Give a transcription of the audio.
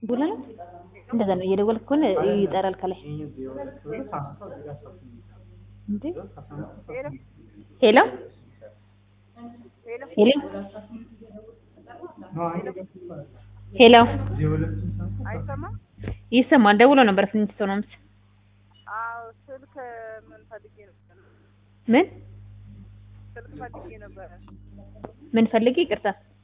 ቡላ ነው እንደዛ ነው። እየደወልክ ከሆነ ይጠራል ከላይ። እንዴ ሄሎ ሄሎ ሄሎ አይሰማም? ይሰማል። ደውሎ ነበር ስንት ሰው ነው ምስ አዎ ስልክ ምን ፈልጌ ነበር? ምን ስልክ ፈልጌ ነበረ። ምን ፈልጊ? ይቅርታ